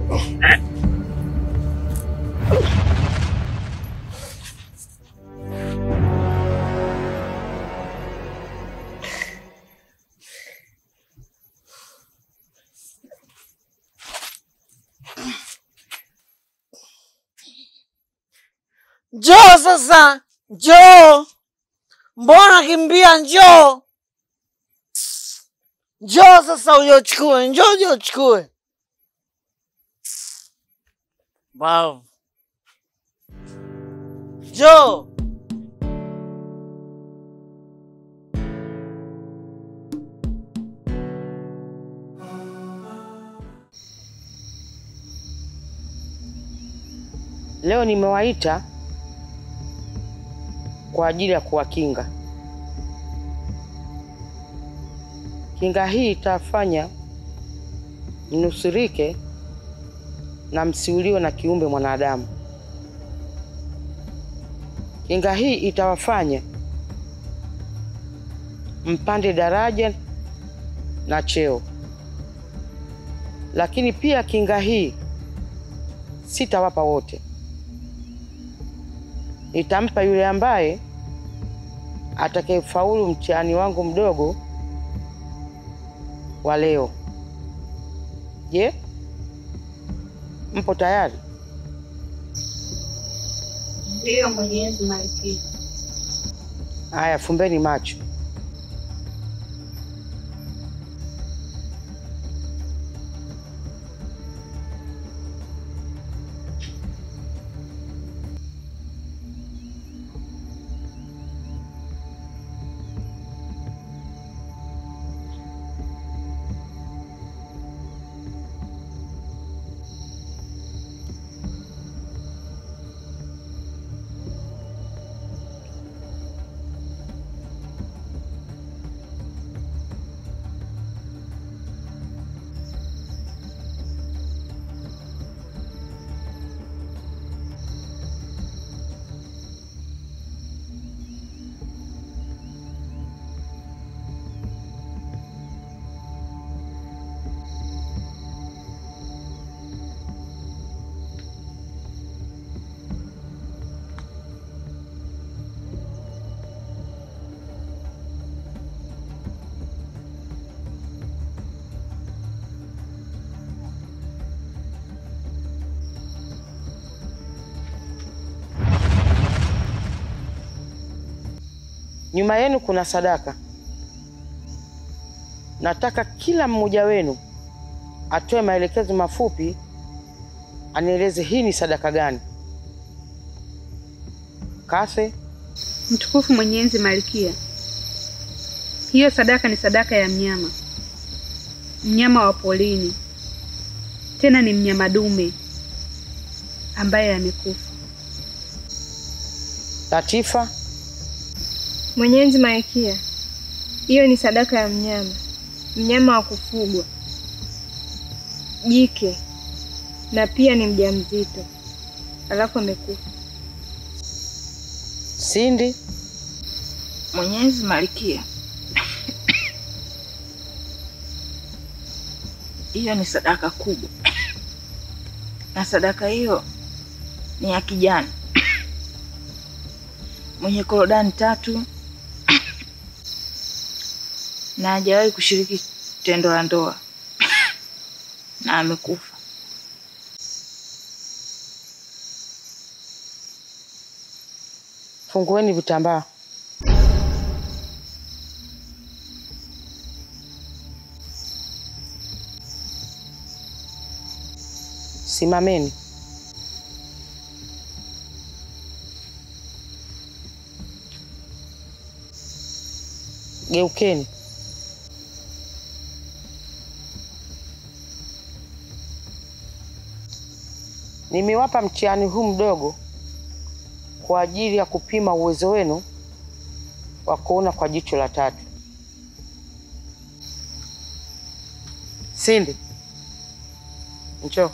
Njoo sasa, njoo. Mbona kimbia? Njoo, njoo sasa ujochukue, njoo ujochukue. Bavu, njoo. Leo nimewaita kwa ajili ya kuwakinga. Kinga hii itafanya mnusurike na msiuliwe na kiumbe mwanadamu. Kinga hii itawafanya mpande daraja na cheo, lakini pia kinga hii sitawapa wote nitampa yule ambaye atakayefaulu mtihani wangu mdogo wa leo. Je, mpo tayari? Ndiyo, Mwenyezi Malkia. Haya, fumbeni macho. Nyuma yenu kuna sadaka. Nataka kila mmoja wenu atoe maelekezo mafupi, anieleze hii ni sadaka gani. Kase, Mtukufu Mwenyezi Malkia, hiyo sadaka ni sadaka ya mnyama, mnyama wa porini, tena ni mnyama dume ambaye amekufa. Latifa, Mwenyezi Malkia, hiyo ni sadaka ya mnyama, mnyama wa kufugwa, jike, na pia ni mjamzito, alafu amekufa. Sindi, Mwenyezi Malkia, hiyo ni sadaka kubwa, na sadaka hiyo ni ya kijana mwenye korodani tatu na hajawahi kushiriki tendo la ndoa na amekufa. fungueni vitambaa. Simameni. Geukeni. Nimewapa mtihani huu mdogo kwa ajili ya kupima uwezo wenu wa kuona kwa jicho la tatu. Sindi, njoo.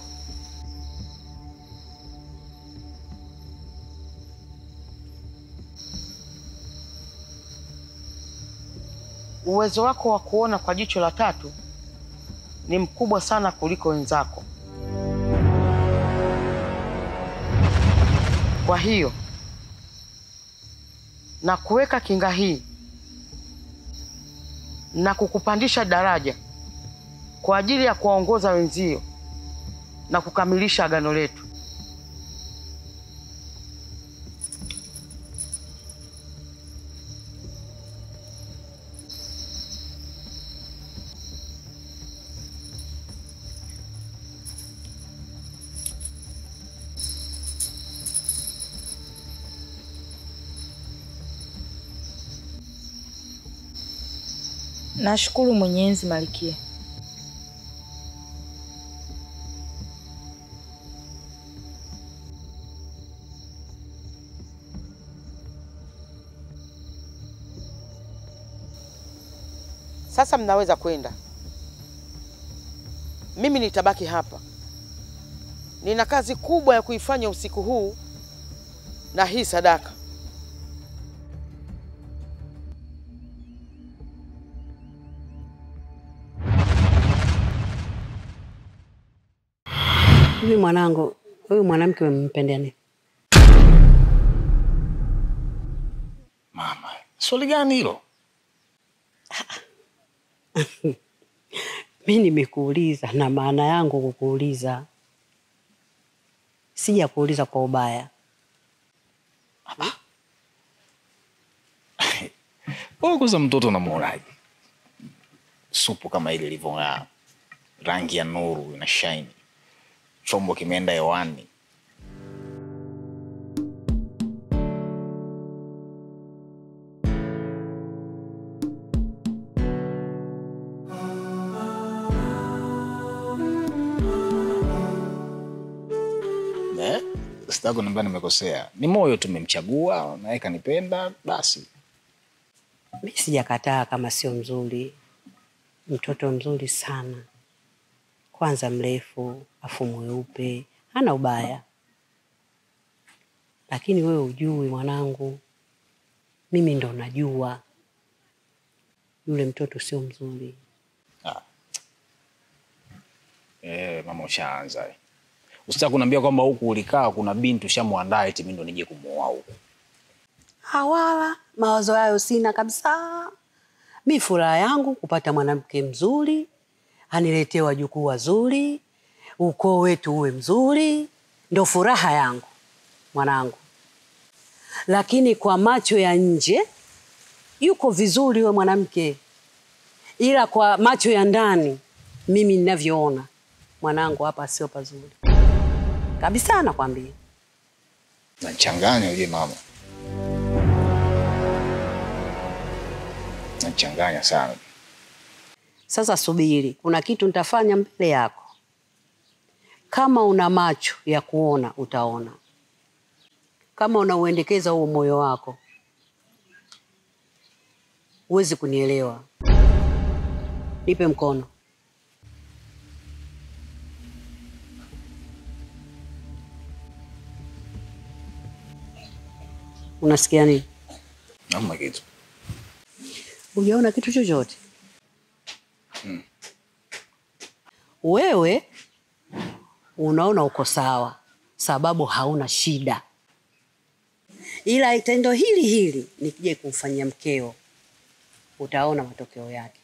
Uwezo wako wa kuona kwa jicho la tatu ni mkubwa sana kuliko wenzako. Kwa hiyo na kuweka kinga hii na kukupandisha daraja kwa ajili ya kuwaongoza wenzio na kukamilisha agano letu. Nashukuru Mwenyezi Malkia. Sasa mnaweza kwenda, mimi nitabaki hapa. Nina kazi kubwa ya kuifanya usiku huu na hii sadaka. Hivi mwanangu, huyu mwanamke umempendea nini? Mama, swali gani hilo? Mi nimekuuliza na maana yangu kukuuliza, sija kuuliza kwa ubaya. Wewe kwanza mtoto unamuonaje? Supu kama ile ilivyong'aa, rangi ya nuru ina shine, chombo kimeenda hewani. Eh, sitaki kuniambia nimekosea. Ni moyo tumemchagua, naye kanipenda, basi. Mi sijakataa kama sio mzuri, mtoto mzuri sana, kwanza mrefu, afu mweupe, hana ubaya. Lakini wewe ujui mwanangu, mimi ndo najua yule mtoto sio mzuri. Eh, mama ushaanza. Usitaki kuniambia kwamba huku ulikaa kuna binti ushamwandaa eti mimi ndo nije kumuoa huku. Hawala, mawazo hayo sina kabisa. Mi furaha yangu kupata mwanamke mzuri, aniletee wajukuu wazuri, ukoo wetu uwe mzuri, ndo furaha yangu mwanangu. Lakini kwa macho ya nje yuko vizuri huyo mwanamke, ila kwa macho ya ndani mimi ninavyoona mwanangu hapa sio pazuri kabisa, nakwambia. Nachanganya uje mama. Nachanganya sana. Sasa subiri, kuna kitu nitafanya mbele yako. Kama una macho ya kuona utaona, kama unauendekeza huo moyo wako huwezi kunielewa. Nipe mkono. Unasikia nini? Hamna kitu. Hujaona kitu chochote? Wewe unaona uko sawa, sababu hauna shida, ila tendo hili hili nikija kumfanyia mkeo, utaona matokeo yake.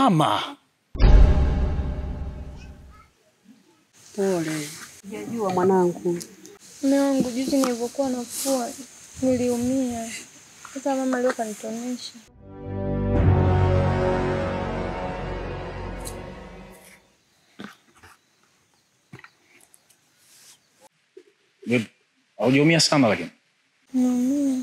mama. Pole. Sijajua mwanangu. Mume wangu, juzi nilivyokuwa nafua niliumia. Sasa mama leo kanitonesha. Vipi? Haujaumia sana lakini. Naumia.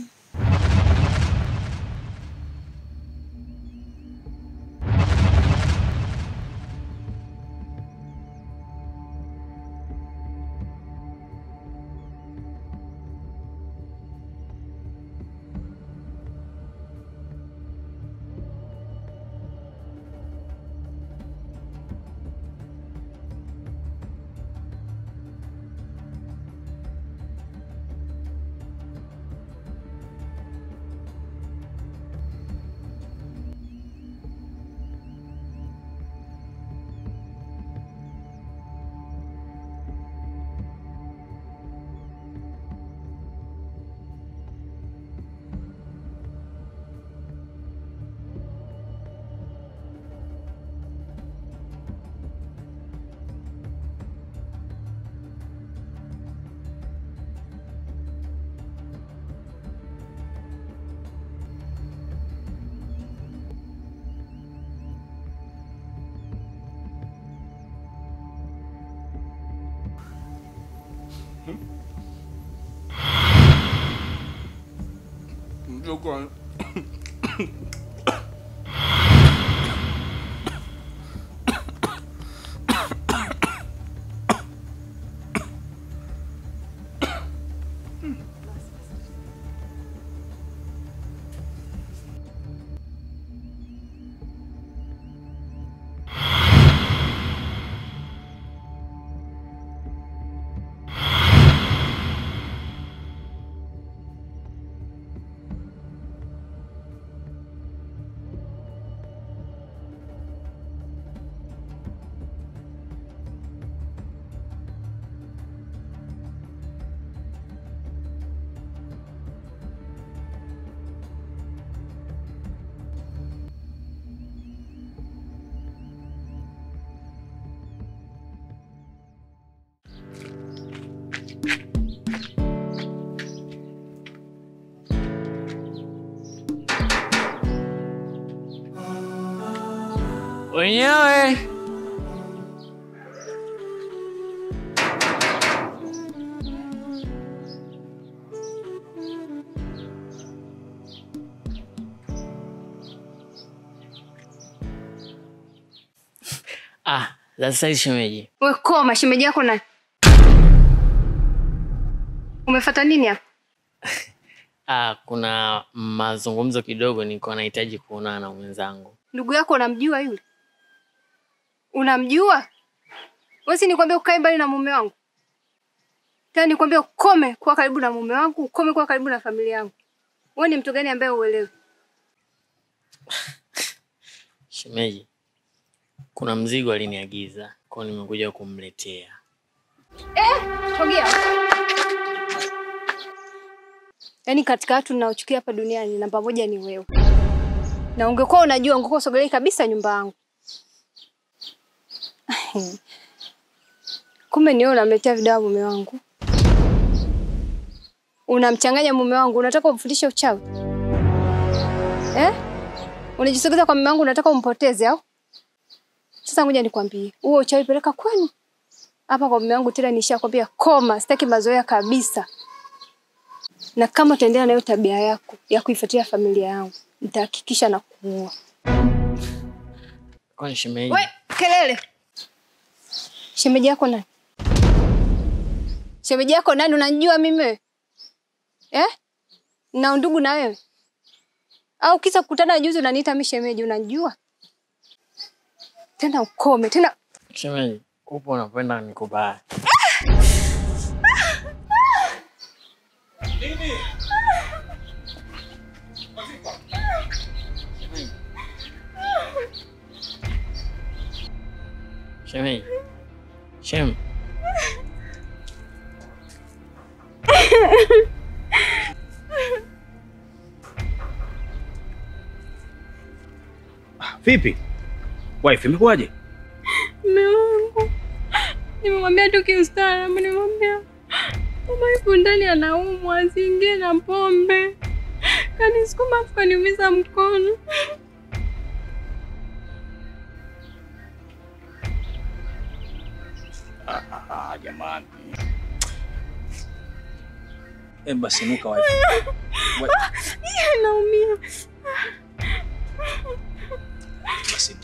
Mjukuu, wenyewe ah, sasa hii shemeji, We koma, shemeji yako nani? Umefuata nini hapa? ah, kuna mazungumzo kidogo, nilikuwa nahitaji kuonana na mwenzangu. Ndugu yako unamjua yule? Unamjua? Wewe si nikwambia ukae mbali na mume wangu? Tena nikwambia ukome kuwa karibu na mume wangu, ukome kuwa karibu na familia yangu. Wewe ni mtu gani ambaye uelewi? Shemeji, kuna mzigo aliniagiza, kwa hiyo nimekuja kumletea. Sogea. Yaani katika watu ninaochukia hapa duniani namba moja ni wewe. Na ungekuwa unajua ungekuwa usogelei kabisa nyumba yangu. Kumbe ni wewe unamletea vidawa mume wangu. Unamchanganya mume wangu, unataka umfundishe uchawi? Eh? Unajisogeza kwa mume wangu unataka umpoteze au? Sasa ngoja nikwambie, huo uchawi peleka kwenu. Hapa kwa mume wangu tena nishakwambia koma, sitaki mazoea kabisa. Na kama utaendelea na hiyo tabia yako ya kuifuatilia familia yangu, nitahakikisha na kuua. Kwani shemeji, We, kelele. Shemeji yako nani? Shemeji yako nani unanijua mimi wewe? Eh? Na undugu na wewe? Au kisa kukutana juzi unaniita mimi shemeji unanijua? Tena ukome, tena shemeji, upo unapenda nikubaya. Shemeji, shem, Vipi? Wife, imekuwaje? Mume wangu nimemwambia tu kiustaarabu, nimemwambia mama yupo ndani anaumwa, asiingie na pombe. Kanisukuma afu kaniumiza mkono. Ah, jamani. Eh, basi nuka wife. Wa- Naumia. Basi.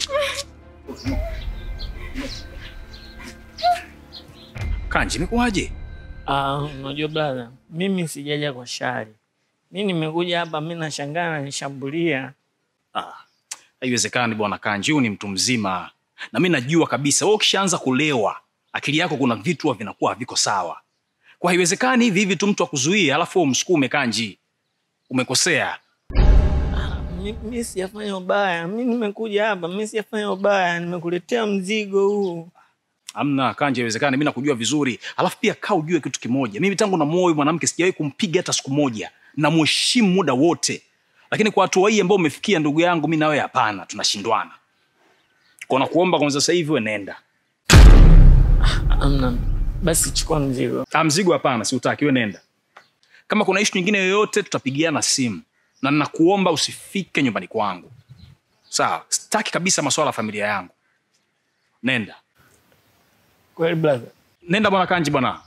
Kanji, imekuwaje? Ah, unajua brother, mimi sijaja kwa shari. Mi nimekuja hapa, mi nashangaa nanishambulia. Ah, haiwezekani bwana Kanji, huyu ni mtu mzima, na mi najua kabisa wewe ukishaanza kulewa akili yako kuna vitu huwa vinakuwa haviko sawa. Kwa haiwezekani hivi hivi tu mtu akuzuie alafu wewe umsukume Kanji. Umekosea. Mi, mi sijafanya ubaya, mi nimekuja hapa, mi sijafanya ubaya, nimekuletea mzigo huu. Amna Kanji, haiwezekani. Mimi nakujua vizuri, alafu pia kaa ujue kitu kimoja, mimi tangu na moyo mwanamke sijawahi kumpiga hata siku moja, namheshimu muda wote, lakini kwa hatua hii ambayo umefikia ndugu yangu, mi nawe hapana, tunashindwana. Kwa nakuomba kwanza, sasa hivi we nenda. Amna, basi chukua mzigo. Ah, mzigo hapana, siutaki, we nenda. Kama kuna ishu nyingine yoyote tutapigiana simu, na nakuomba usifike nyumbani kwangu, sawa? Sitaki kabisa masuala ya familia yangu. Nenda, Kweli brother? nenda bwana Kanji bwana.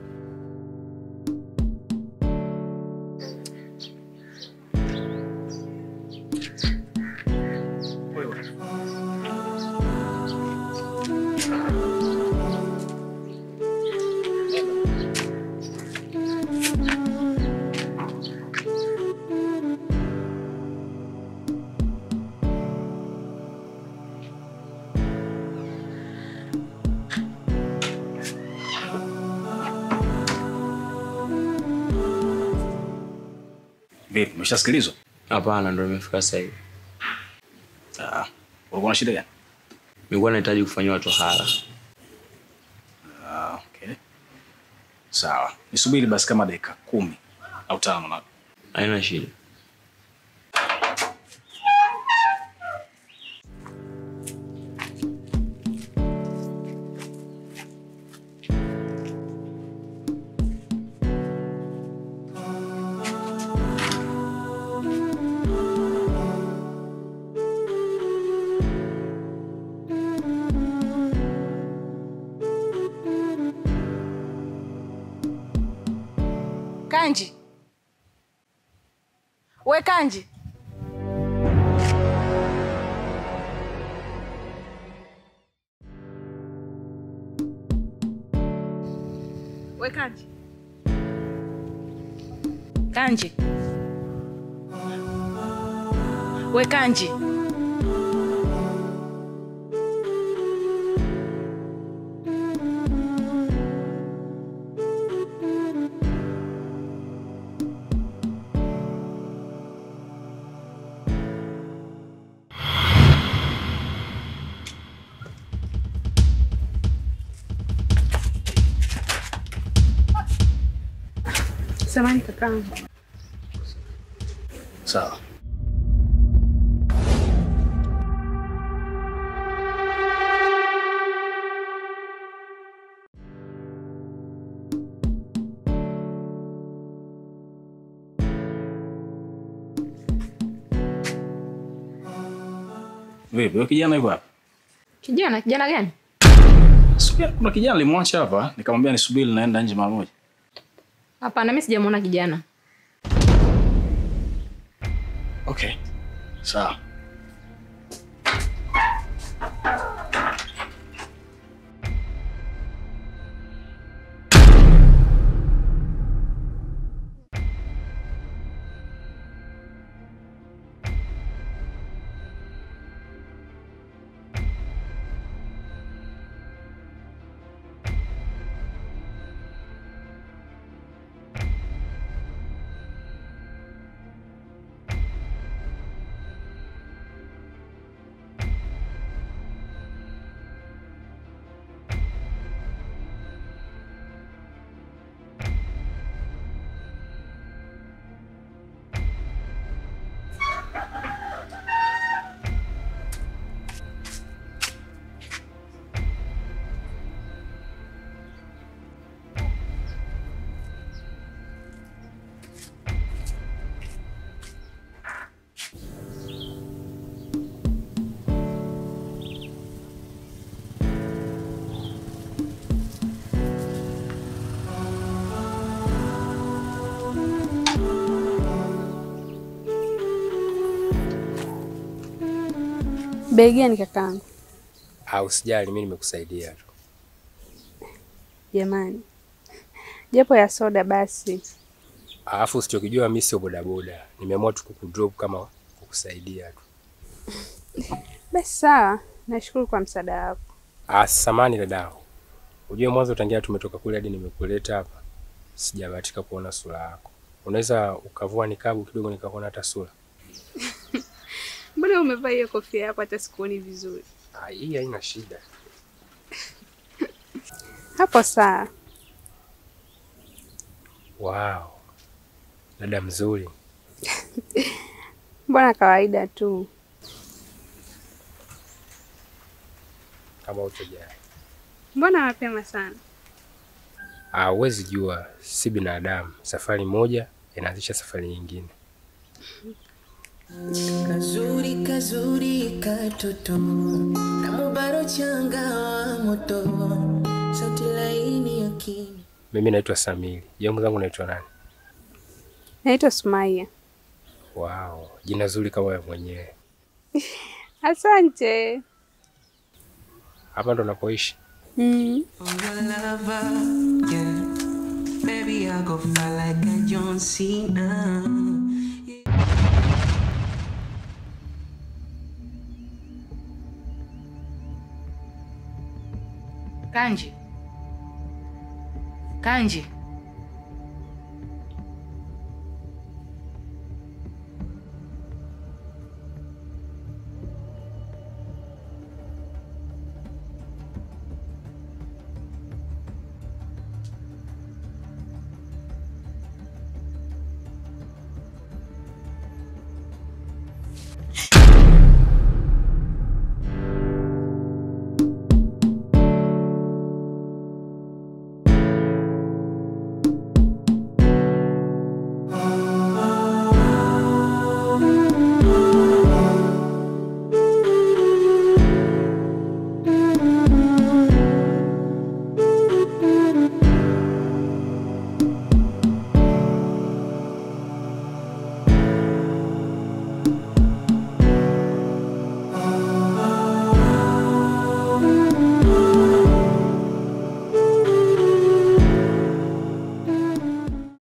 Vipi, umeshasikilizwa? Hapana, ndo nimefika sasa hivi. Ah, ulikuwa na shida gani? Nilikuwa nahitaji kufanyiwa tohara. Ah, okay. Sawa, nisubiri basi kama dakika kumi au tano na Haina shida. Kanji, we Kanji, we Kanji, Kanji, we Kanji. Samani kakaangu. sawa. Vipi, huyo kijana yuko hapa? Kijana, kijana gani? Subiri, kuna kijana nilimwacha hapa, nikamwambia nisubiri naenda nje mara moja. Hapana, mimi sijamuona kijana. Okay. Sawa. Bei gani kakaangu? Au usijali, mimi nimekusaidia tu. Jamani, japo ya soda basi. Alafu usichokijua mimi sio bodaboda, nimeamua tu kukudrop kama kukusaidia tu. Basi sawa, nashukuru kwa msaada wako. Ah, samani dadao, ujue mwanzo tangia tumetoka kule hadi nimekuleta hapa, sijabahatika kuona sura yako. Unaweza ukavua nikabu kidogo nikakuona hata sura? Mbona umevaa hiyo kofia yako hata sikuoni vizuri? Ah, hii haina shida. Hapo sawa. Wow, dada mzuri. Mbona kawaida tu. Kama utojali. Mbona mapema sana? Ah, huwezi jua, si binadamu. Safari moja inaanzisha safari nyingine. Kazuri kazuri katoto kama baro changa wa moto sauti laini ya kini Mimi naitwa Samili. Jangu zangu naitwa nani? Naitwa Sumaia. Wow, jina zuri kama wewe mwenyewe. Asante. Hapa ndo napoishi. Mm. Oh, your lover, yeah. Baby, I go fly like a John Cena. Kanji, Kanji,